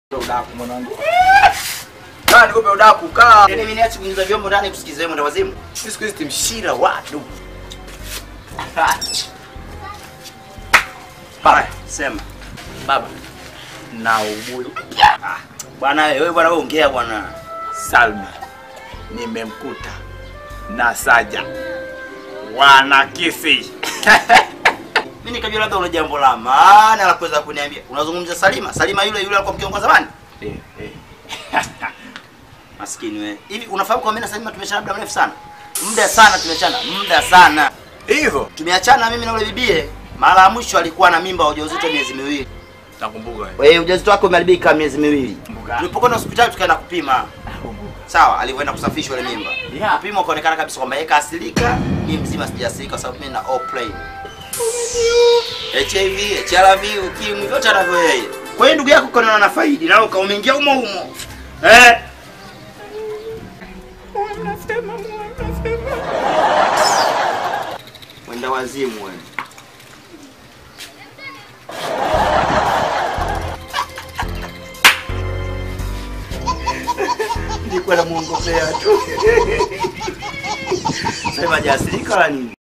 Udaku mwanangu. Kaa nikupe udaku kaa. Yaani mimi niache kuingiza vyombo ndani kusikiza mwenda wazimu. Sisi siku hizi timshira watu. Baba, sema. Baba. Na ubuyu. Ah, bwana wewe bwana wewe ongea bwana. Salma. Nimemkuta na Saja. Wana kisi. Mimi nikajua labda una jambo la maana la kuweza kuniambia. Unazungumzia Salima? Salima yule yule alikuwa mkiongoza zamani? Eh, eh. Maskini wewe. Hivi unafahamu kwa mimi na Salima tumechana muda mrefu sana? Muda sana tumechana, muda sana. Hivyo Tumeachana mimi na yule bibie. Mara ya mwisho alikuwa na mimba ya ujauzito miezi miwili. nakumbuka. wewe. Wewe ujauzito wake umeharibika miezi miwili. Kumbuka. Tulipokwenda hospitali tukaenda kupima. Nakumbuka. Sawa, alivyoenda kusafishwa ile mimba. Yeah. Kupima ukaonekana kabisa kwamba yeye kaasilika, mimi mzima sijaasilika kwa sababu mimi na all plain. HIV, HRV, ukimwi vyote anavyo yeye. Kwa hiyo ndugu yako ukaona na faidi na uka umeingia humo humo. Eh? Mwenda wazimu wewe. Nilikuwa namuongopea tu. Sema hajaasilika wala nini?